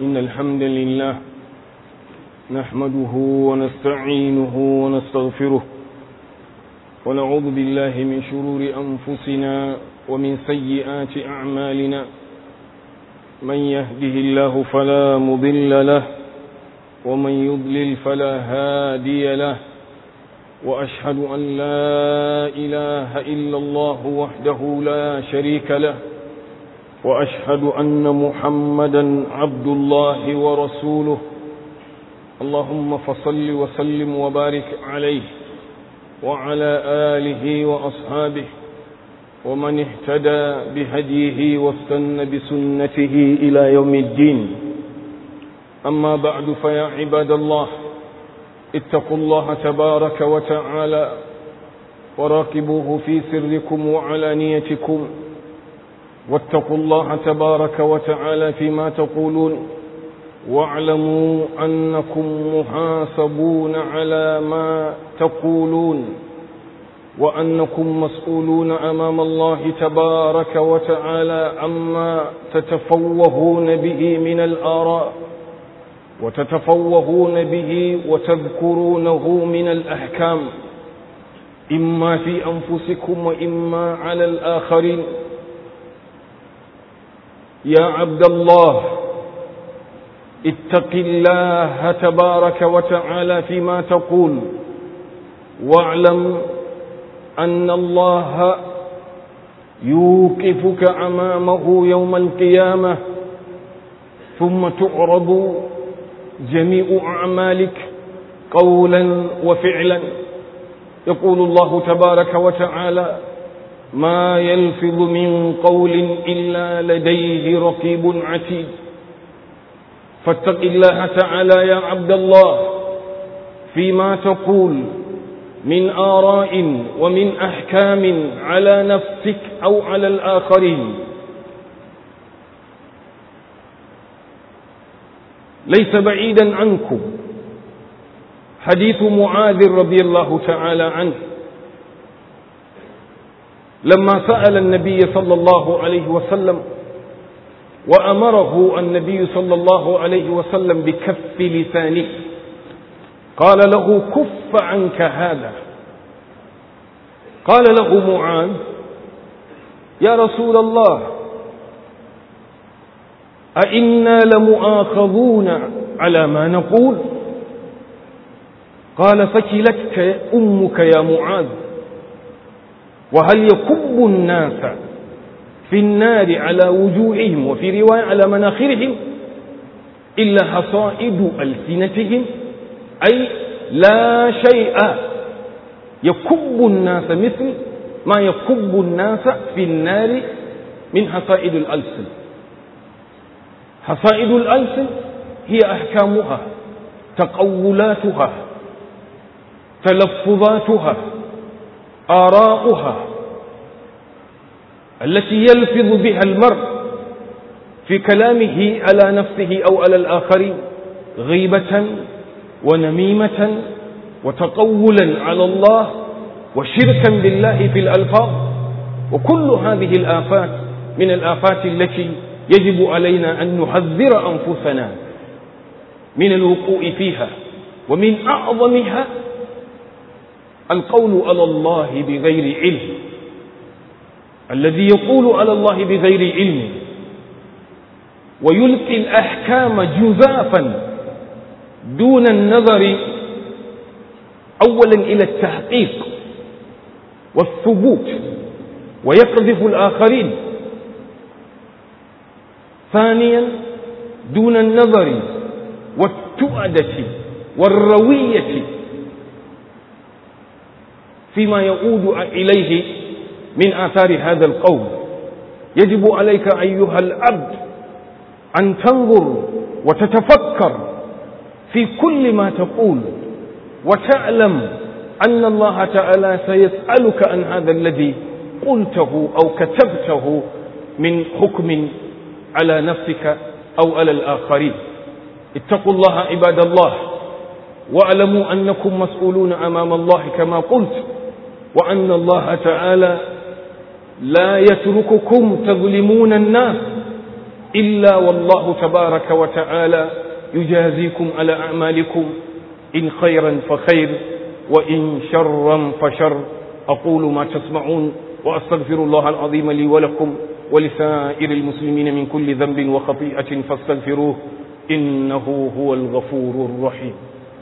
إن الحمد لله نحمده ونستعينه ونستغفره ونعوذ بالله من شرور أنفسنا ومن سيئات أعمالنا من يهده الله فلا مضل له ومن يضلل فلا هادي له وأشهد أن لا إله إلا الله وحده لا شريك له وأشهد أن محمدا عبد الله ورسوله اللهم فصل وسلم وبارك عليه وعلى آله وأصحابه ومن اهتدى بهديه واستنى بسنته إلى يوم الدين أما بعد فيا عباد الله اتقوا الله تبارك وتعالى وراقبوه في سركم وعلانيتكم واتقوا الله تبارك وتعالى فيما تقولون واعلموا أنكم محاسبون على ما تقولون وأنكم مسؤولون أمام الله تبارك وتعالى عما تتفوهون به من الآراء وتتفوهون به وتذكرونه من الأحكام إما في أنفسكم وإما على الآخرين يا عبد الله اتق الله تبارك وتعالى فيما تقول واعلم أن الله يوقفك أمامه يوم القيامة ثم تعرض جميع أعمالك قولا وفعلا يقول الله تبارك وتعالى ما يلفظ من قول إلا لديه رقيب عتيد فاتق الله تعالى يا عبد الله فيما تقول من آراء ومن أحكام على نفسك أو على الآخرين ليس بعيدا عنكم حديث معاذ رضي الله تعالى عنه لما سأل النبي صلى الله عليه وسلم وأمره النبي صلى الله عليه وسلم بكف لسانه قال له كف عنك هذا قال له معاذ يا رسول الله أئنا لمؤاخذون على ما نقول قال فكلتك أمك يا معاذ وهل يكب الناس في النار على وجوههم وفي رواية على مناخرهم إلا حصائد ألسنتهم أي لا شيء يكب الناس مثل ما يكب الناس في النار من حصائد الألسن حصائد الألسن هي أحكامها تقولاتها تلفظاتها آراؤها التي يلفظ بها المرء في كلامه على نفسه أو على الآخرين غيبة ونميمة وتقولا على الله وشركا بالله في الألفاظ وكل هذه الآفات من الآفات التي يجب علينا أن نحذر أنفسنا من الوقوع فيها ومن أعظمها القول على الله بغير علم الذي يقول على الله بغير علم ويلقي الأحكام جزافا دون النظر أولا إلى التحقيق والثبوت ويقذف الآخرين ثانيا دون النظر والتؤدة والروية فيما يعود إليه من آثار هذا القول يجب عليك أيها العبد أن تنظر وتتفكر في كل ما تقول وتعلم أن الله تعالى سيسألك عن هذا الذي قلته أو كتبته من حكم على نفسك أو على الآخرين اتقوا الله عباد الله واعلموا أنكم مسؤولون أمام الله كما قلت وأن الله تعالى لا يترككم تظلمون الناس إلا والله تبارك وتعالى يجازيكم على أعمالكم إن خيرا فخير وإن شرا فشر أقول ما تسمعون وأستغفر الله العظيم لي ولكم ولسائر المسلمين من كل ذنب وخطيئة فاستغفروه إنه هو الغفور الرحيم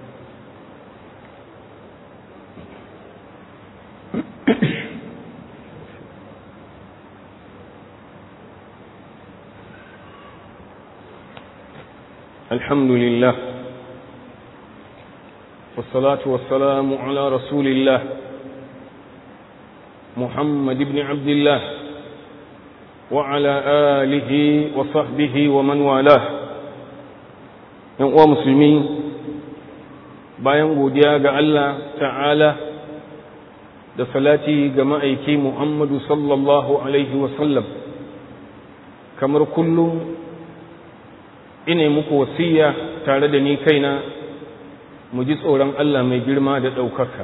الحمد لله والصلاة والسلام على رسول الله محمد بن عبد الله وعلى آله وصحبه ومن والاه yan uwa musulmi bayan godiya ga Allah ta'ala da salati ga ma'aiki Muhammadu sallallahu alaihi wasallam kamar kullum ina muku wasiya tare da ni kaina mu ji tsoron Allah mai girma da ɗaukaka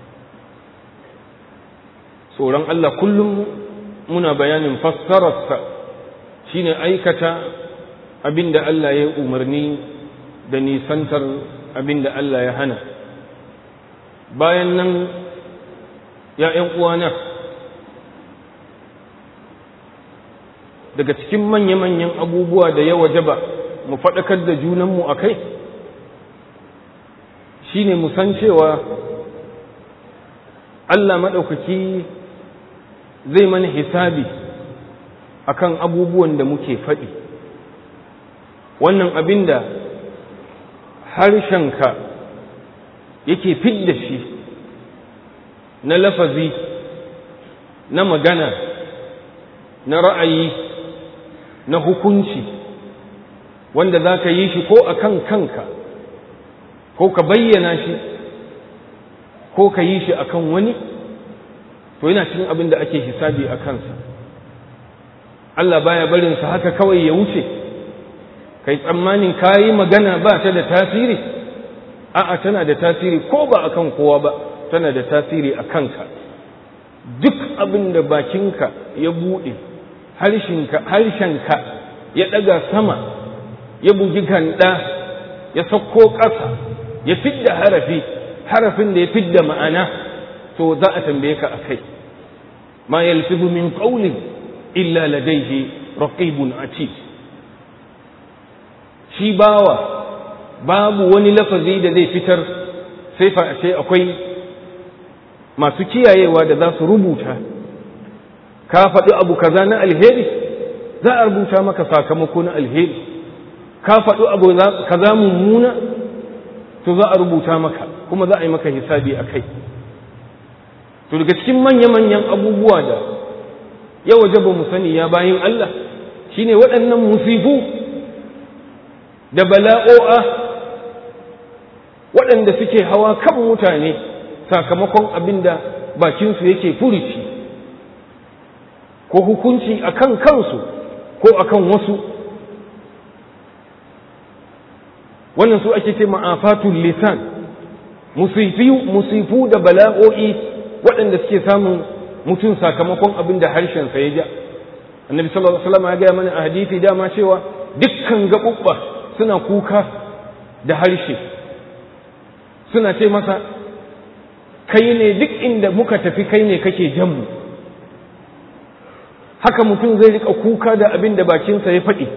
tsoron Allah kullum muna bayanin fassararsa shine aikata abinda Allah ya umarni da nisantar abinda Allah ya hana bayan nan ya uwana daga cikin manya-manyan abubuwa da ya wajaba mu faɗakar da junanmu a kai shi ne musan cewa Allah maɗaukaki zai mana hisabi akan abubuwan da muke faɗi wannan abin da harshenka yake fidda shi na lafazi na magana na ra'ayi na hukunci wanda za ka yi shi ko a kan kanka ko ka bayyana shi ko ka yi shi a kan wani to yana cikin abin da ake hisabi a kansa Allah baya barinsa haka kawai ya wuce kai tsammanin ka yi magana ba ta da tasiri a'a tana da tasiri ko ba akan kowa ba tana da tasiri a kanka duk abin da bakinka ya buɗe harshenka ya ɗaga sama ya bugi ganda ya sauko ƙasa ya fidda harafi harafin da ya fidda ma'ana to za a tambaye ka akai ma yalfizu min qawlin illa ladayhi raqibun atid shi bawa babu wani lafazi da zai fitar sai fa sai akwai masu kiyayewa da za su rubuta ka faɗi abu kaza na alheri za a rubuta maka sakamako na alheri ka faɗi abu kaza mummuna to za a rubuta maka kuma za a yi maka hisabi a kai to daga cikin manya-manyan abubuwa da ya waje ba mu sani ya bayin Allah shine waɗannan musifu da bala'o'a waɗanda suke hawa kan mutane sakamakon abin da bakinsu yake furici ko hukunci a kan kansu ko a kan wasu wannan su ake ce ma'afatul lisan musifu da bala'o'i waɗanda suke samun mutum sakamakon abin da harshensa ya ja annabi sallallahu alaihi wasallam ya gaya mana a hadisi dama cewa dukkan gaɓuɓɓa suna kuka da harshe suna ce masa kai ne duk inda muka tafi kai ne kake jan mu haka mutum zai rika kuka da abin da bakinsa ya faɗi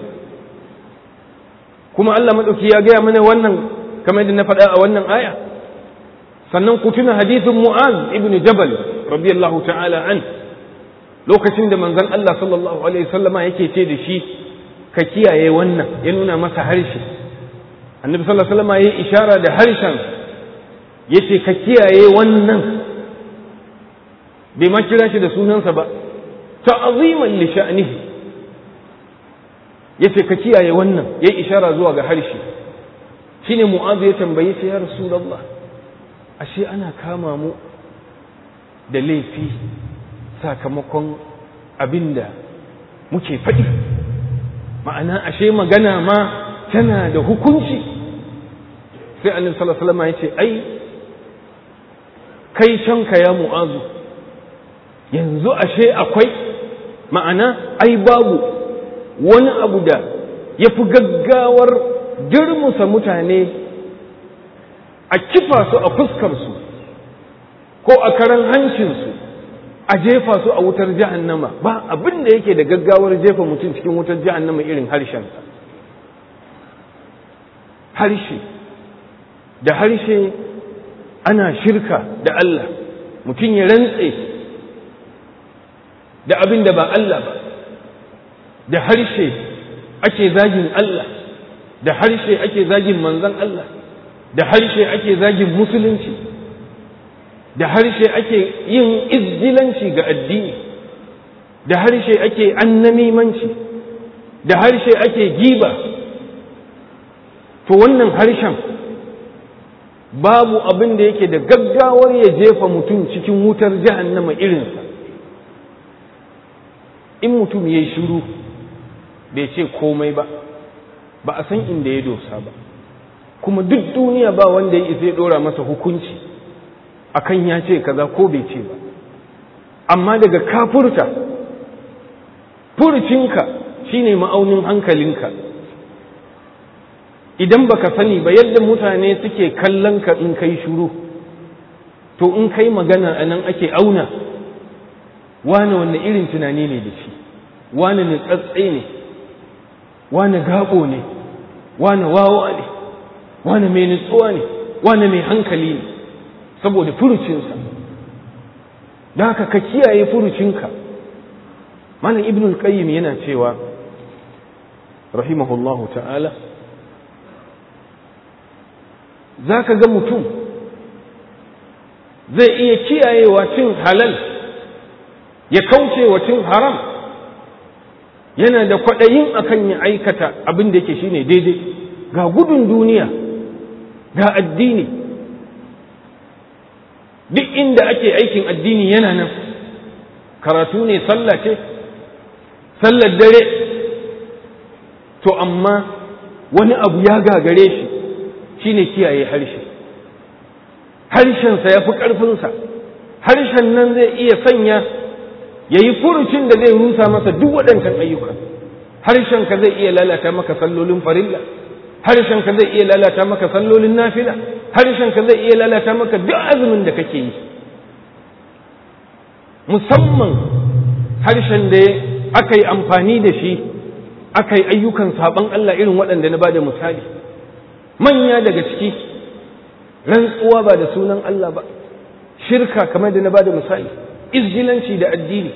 kuma Allah maɗauki ya gaya mana wannan kamar yadda na faɗa a wannan aya sannan ku tuna hadithin mu'az ibn jabal radiyallahu ta'ala an lokacin da manzon Allah sallallahu alaihi wasallama yake ce da shi ka kiyaye wannan ya nuna masa harshe annabi sallallahu alaihi wasallama yayi ishara da harshen yace ka kiyaye wannan bai ma kira shi da sunansa ba ta'ziman li sha'nihi yace ka kiyaye wannan yayi ishara zuwa ga harshe shine mu'azu ya tambaye shi ya rasulullah ashe ana kama mu da laifi sakamakon abinda muke faɗi ma'ana ashe magana ma tana da hukunci sai annabi sallallahu alaihi wasallam ya ce ai kai canka ya mu'azu yanzu ashe akwai ma'ana ai babu wani abu da ya fi gaggawar dirmusa mutane a kifa su a fuskarsu ko a karan hancinsu a jefa su a wutar jahannama ba abin da yake da gaggawar jefa mutum cikin wutar jahannama irin harshensa harshe da harshe ana shirka da Allah mutum ya rantse da abin da ba Allah ba da harshe ake zagin Allah da harshe ake zagin manzan Allah da harshe ake zagin musulunci da harshe ake yin izgilanci ga addini da harshe ake annamimanci da harshe ake giba to wannan harshen babu abin da yake da gaggawar ya jefa mutum cikin wutar jahannama irinsa in mutum ya yi shiru bai ce komai ba ba a san inda ya dosa ba kuma duk duniya ba wanda ya isa ya dora masa hukunci akan ya ce kaza ko bai ce ba amma daga kafurta furcinka shine ma'aunin hankalinka idan baka sani ba yadda mutane suke kallon ka in kai shuru to in kai magana a nan ake auna wane wanne irin tunani ne da shi wane ne tsatse ne wane gaɓo ne wane wawa ne wane mai nutsuwa ne wane mai hankali ne saboda furucinsa da haka ka kiyaye furucinka malam ibnul qayyim yana cewa rahimahullahu ta'ala za ka ga mutum zai iya kiyayewa cin halal ya kauce wa cin haram yana da kwaɗayin akan ya aikata abin da yake shine daidai ga gudun duniya ga addini duk inda ake aikin addini yana nan karatu ne sallah ce sallar dare to amma wani abu ya gagare shi shine kiyaye harshe harshensa ya fi ƙarfinsa harshen nan zai iya sanya ya yi furucin da zai rusa masa duk waɗancan ayyuka harshenka zai iya lalata maka sallolin farilla harshenka zai iya lalata maka sallolin nafila harshenka zai iya lalata maka duk azumin da kake yi musamman harshen da aka yi amfani da shi aka yi ayyukan saɓon Allah irin waɗanda na ba da misali manya daga ciki rantsuwa ba da sunan Allah ba shirka kamar da na ba da misali izgilanci da addini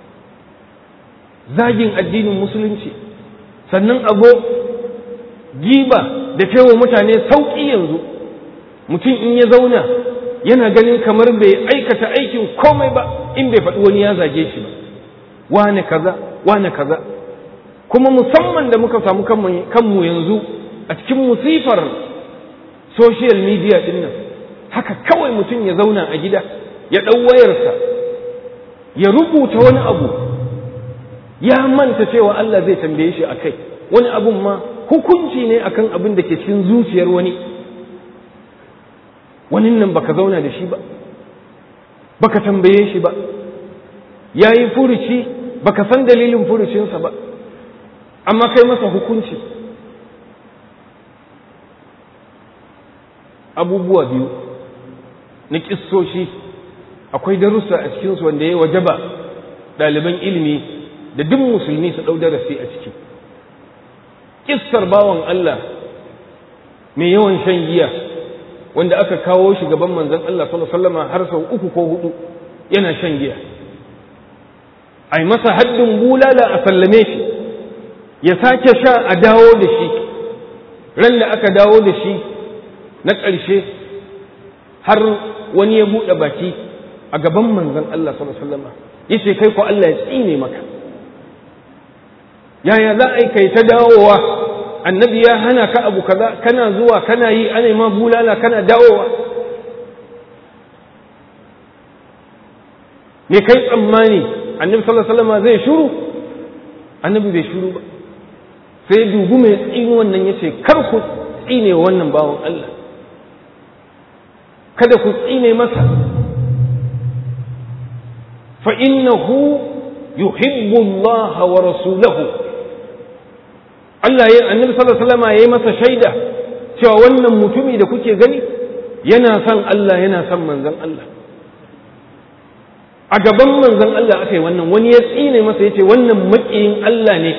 zagin addinin musulunci sannan abu giba da cewa mutane sauƙi yanzu mutum in ya zauna yana ganin kamar bai aikata aikin komai ba in bai faɗi wani ya zage shi ba wane kaza wane kaza kuma musamman da muka samu kanmu yanzu a cikin musifar social media din nan haka kawai mutum ya zauna a gida ya ɗau wayarsa ya rubuta wani abu ya manta cewa Allah zai tambaye shi a kai wani abun ma hukunci ne akan abin da ke cikin zuciyar wani wani nan baka zauna da shi ba baka tambaye shi ba ya yi furuci baka san dalilin furucinsa ba amma kai masa hukunci abubuwa biyu na kissoshi akwai darussa a cikinsu wanda ya wajaba ɗaliban ilimi da duk musulmi su ɗau darasi a ciki kissar bawan Allah mai yawan shan giya wanda aka kawo shi gaban manzon Allah sallallahu har sau uku ko hudu yana shan giya ai masa haddin bulala a sallame shi ya sake sha a dawo da shi ran da aka dawo da shi na ƙarshe har wani ya buɗe baki a gaban manzon Allah sallallahu alaihi wasallam yace kai ko Allah ya tsine maka yaya za a yi kai ta dawowa annabi ya hana ka abu kaza kana zuwa kana yi ana ma bulala kana dawowa me kai tsammani annabi sallallahu alaihi wasallam zai shuru annabi bai shuru ba sai dubu mai tsini wannan yace kar ku tsine wannan bawan Allah kada ku tsine masa fa innahu yuhibbu Allah wa rasulahu Allah ya annabi sallallahu alaihi wasallam yayi masa shaida cewa wannan mutumi da kuke gani yana son Allah yana son manzon Allah a gaban manzon Allah aka yi wannan wani ya tsine masa yace wannan makiyin Allah ne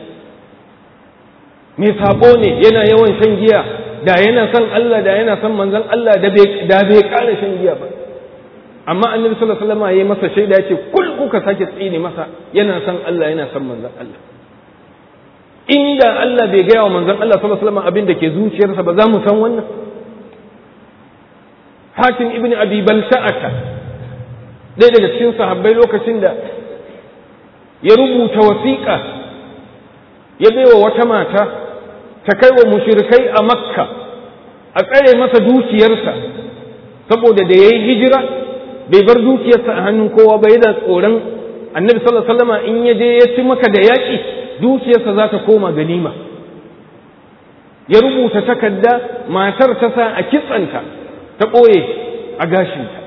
mai sabo ne yana yawan shan giya da yana son Allah da yana son manzon Allah da bai da bai ƙara shan giya ba amma annabi sallallahu alaihi wasallam yayi masa shaida yace kul kuka sake tsine masa yana son Allah yana son manzon Allah inda Allah bai gaya wa manzon Allah sallallahu alaihi wasallam abin da ke zuciyarsa ba za mu san wannan Hakim ibn Abi Balsa'ata ɗaya daga cikin sahabbai lokacin da ya rubuta wasiƙa ya baiwa wata mata ta kai wa mushrikai a Makka a tsare masa dukiyarsa saboda da yayi hijira bai bar dukiyarsa a hannun kowa ba yana tsoron annabi sallallahu alaihi wasallam in ya je ya ci maka da yaƙi dukiyarsa za ta koma ganima ya rubuta takarda matar ta sa a kitsanta ta ɓoye a gashinta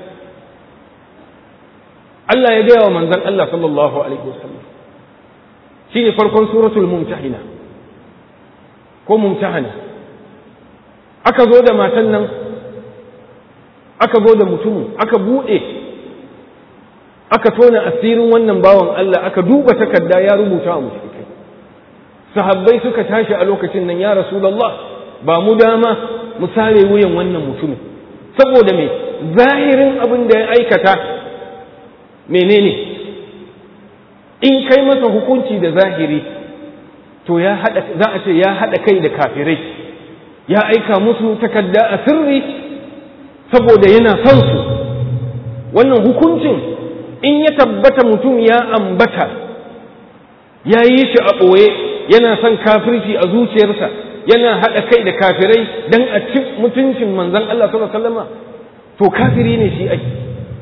Allah ya gaya wa manzan Allah sallallahu alaihi wasallam shi ne farkon suratul mumtahina ko mumtahana aka zo da matan nan aka zo da mutumin aka buɗe aka tona asirin wannan bawan Allah aka duba takarda ya rubuta wa mushrikai sahabbai suka tashi a lokacin nan ya rasulullah ba mu dama mu sare wuyan wannan mutumin saboda me zahirin abin da ya aikata menene in kai masa hukunci da zahiri to ya hada za a ce ya hada kai da kafirai ya aika musu takarda a sirri saboda yana son su wannan hukuncin in ya tabbata mutum ya ambata ya yi shi a ɓoye yana son kafirci a zuciyarsa yana haɗa kai da kafirai don a ci mutuncin manzan Allah sallallahu alaihi wasallam to kafiri ne shi ake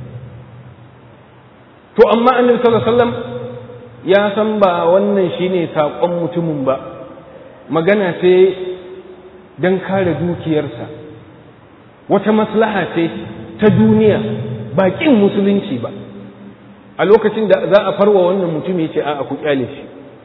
to amma annabi sallallahu alaihi wasallam ya san ba wannan shine saƙon mutumin ba magana ce don kare dukiyarsa wata maslaha ce ta duniya ba ƙin musulunci ba a lokacin da za a farwa wannan mutum ya ce a ku kyale shi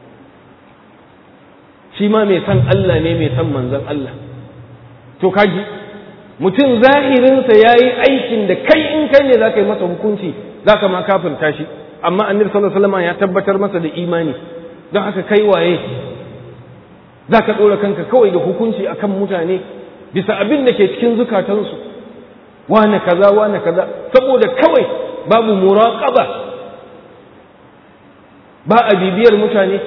shi ma mai san Allah ne mai san manzon Allah to kaji mutum zahirinsa ya yi aikin da kai in kai ne za ka yi masa hukunci za ka ma kafirta shi amma annabi sallallahu alaihi wasallam ya tabbatar masa da imani don haka kai waye za ka ɗora kanka kawai da hukunci akan mutane bisa abin da ke cikin zukatansu wane kaza wane kaza saboda kawai babu muraqaba ba a bibiyar mutane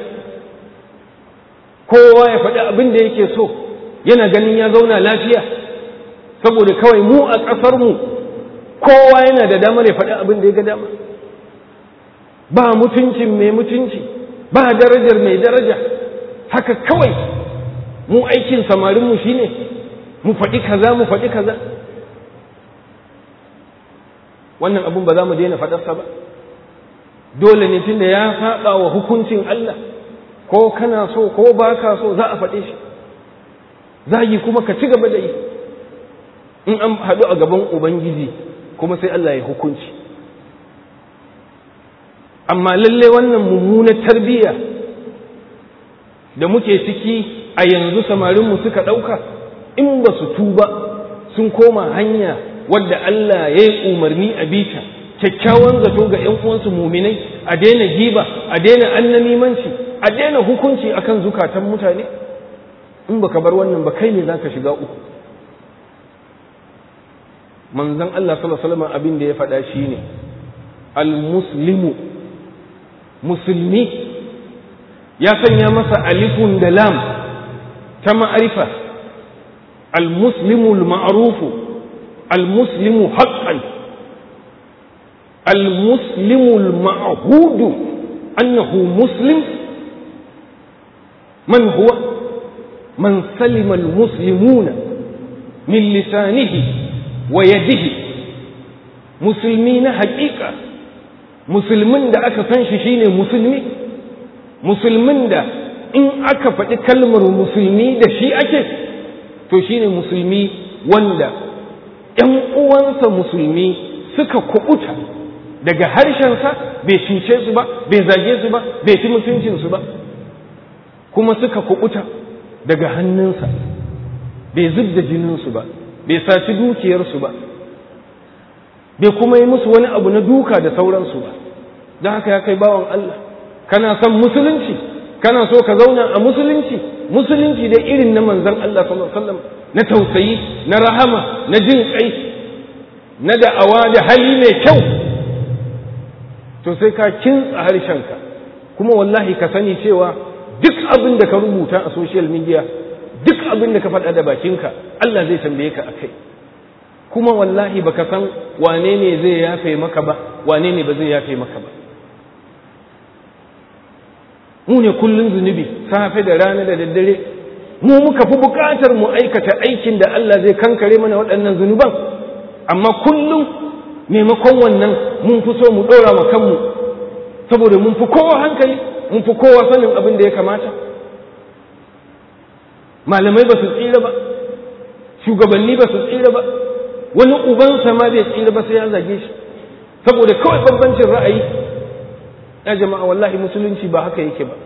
kowa ya faɗi abin da yake so yana ganin ya zauna lafiya saboda kawai mu a ƙasarmu kowa yana da damar ya faɗi abin da ya ga dama ba mutuncin mai mutunci ba darajar mai daraja haka kawai mu aikin samarinmu shine mu faɗi kaza mu faɗi kaza wannan abin ba za mu daina faɗarsa ba dole ne tunda ya saɓa wa hukuncin Allah ko kana so ko ba ka so za a faɗe shi zagi kuma ka ci gaba da yi in an haɗu a gaban ubangiji kuma sai Allah ya hukunci amma lalle wannan mummunar tarbiyya da muke ciki a yanzu samarinmu suka ɗauka in ba su tuba sun koma hanya wadda Allah ya yi umarni a bita kyakkyawan zato ga ‘yan uwansu muminai a daina giba a daina annamimanci a daina hukunci akan zukatan mutane in baka bar wannan ba kai ne za ka shiga uku manzon Allah sallallahu alaihi wasallam abin da ya faɗa shine al-muslimu musulmi ya sanya masa alifun da lam ta ma'arifa al-muslimu al-ma'rufu al-muslimu haqqan al-muslimu al-ma'hudu annahu muslim man huwa man salima al-muslimuna min lisanihi wa yadihi musulmi na haƙiƙa musulmin da aka san shi shine musulmi musulmin da in aka faɗi kalmar musulmi da shi ake to shine musulmi wanda ‘yan uwansa musulmi suka kuɓuta daga harshensa bai cuce su ba bai zage su ba bai ci mutuncinsu ba kuma suka kuɓuta daga hannunsa bai zub da jininsu ba bai saci dukiyarsu ba bai kuma yi musu wani abu na duka da sauransu ba don haka ya kai bawan Allah kana son musulunci kana so ka zauna a musulunci musulunci da irin na manzon Allah sallallahu alaihi wasallam na tausayi na rahama na jin kai na da'awa da hali mai kyau to sai ka kintsa harshenka kuma wallahi ka sani cewa duk abin da ka rubuta a social media duk abin da ka faɗa da bakinka Allah zai tambaye ka akai kuma wallahi baka san wane ne zai yafe maka ba wane ne ba zai yafe maka ba mu ne kullun zunubi safe da rana da daddare mu muka fi buƙatar mu aikata aikin da Allah zai kankare mana waɗannan zunuban amma kullum maimakon wannan mun fi so mu ɗora ma kanmu saboda mun fi kowa hankali mun fi kowa sanin abin da ya kamata malamai ba su tsira ba shugabanni ba su tsira ba wani ubansa ma bai tsira ba sai ya zage shi saboda kawai bambancin ra'ayi ya jama'a wallahi musulunci ba haka yake ba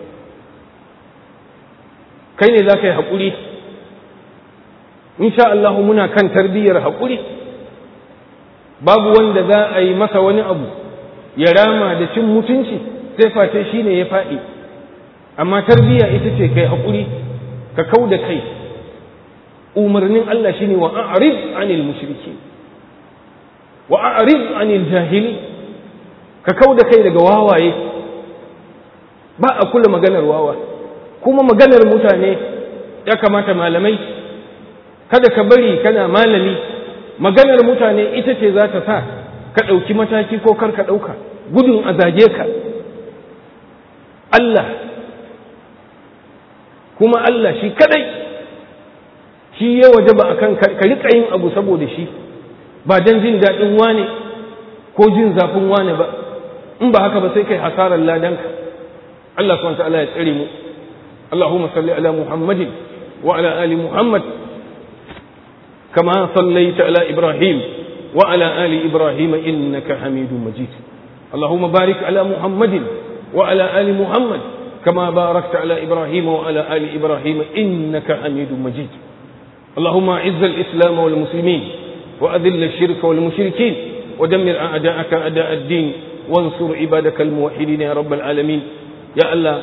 kai ne za ka yi haƙuri insha Allah muna kan tarbiyyar haƙuri babu wanda za a yi masa wani abu ya rama da cin mutunci sai face shi ne ya faɗi amma tarbiyya ita ce kai haƙuri ka kau da kai umarnin Allah shine wa a'rid anil mushriki wa a'rid anil jahili ka kau da kai daga wawaye ba a kula maganar wawa kuma maganar mutane ya kamata malamai kada ka bari kana malami maganar mutane ita ce za ta sa ka ɗauki mataki ko kar ka ɗauka gudun a zage ka Allah kuma Allah shi kadai shi ya waje ba akan ka riƙa yin abu saboda shi ba don jin daɗin wane ko jin zafin wane ba in ba haka ba sai kai hasarar ladanka Allah subhanahu ta'ala ya tsare mu Allahumma salli ala Muhammadin wa ala ali Muhammad kama sallaita ala Ibrahim wa ala ali Ibrahim innaka Hamidum Majid Allahumma barik ala Muhammadin wa ala ali Muhammad كما باركت على إبراهيم وعلى آل إبراهيم إنك حميد مجيد اللهم أعز الإسلام والمسلمين وأذل الشرك والمشركين ودمر أعداءك أعداء الدين وانصر عبادك الموحدين يا رب العالمين يا الله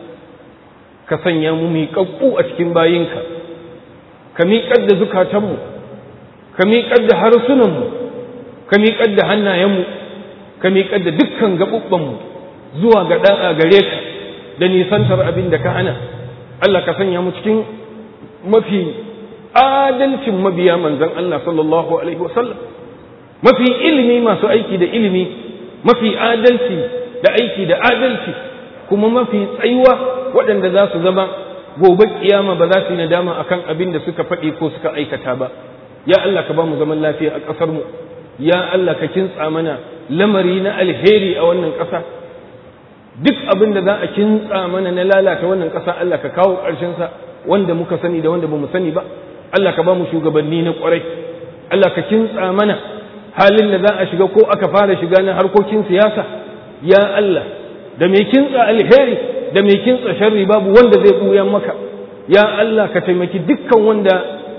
كسن يا ممي كفو أشكين باينك كمي قد زكاتمو كمي قد حرسنمو كمي قد حنا يمو كمي قد دكان قبوبمو زوا قداء غريك da nisantar abin da ka hana Allah ka sanya mu cikin mafi adalcin mabiya manzon Allah sallallahu alaihi wasallam mafi ilimi masu aiki da ilimi mafi adalci da aiki da adalci kuma mafi tsayuwa waɗanda za su zama gobe kiyama ba za su yi nadama akan abin da suka faɗi ko suka aikata ba ya Allah ka ba mu zaman lafiya a ƙasar mu ya Allah ka kintsa mana lamari na alheri a wannan ƙasa duk abin da za a kintsa mana na lalata wannan ƙasa Allah ka kawo ƙarshensa wanda muka sani da wanda ba mu sani ba Allah ka ba mu shugabanni na ƙwarai Allah ka kintsa mana halin da za a shiga ko aka fara shiga na harkokin siyasa ya Allah da mai kintsa alheri da mai kintsa sharri babu wanda zai ɓuya maka ya Allah ka taimaki dukkan wanda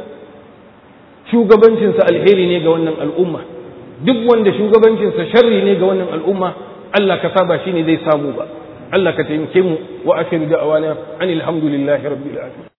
shugabancinsa alheri ne ga wannan al'umma duk wanda shugabancinsa sharri ne ga wannan al'umma Allah ka saba shi ne zai samu ba Allah ka taimake mu wa akhiru da'awana anil hamdulillahi rabbil alamin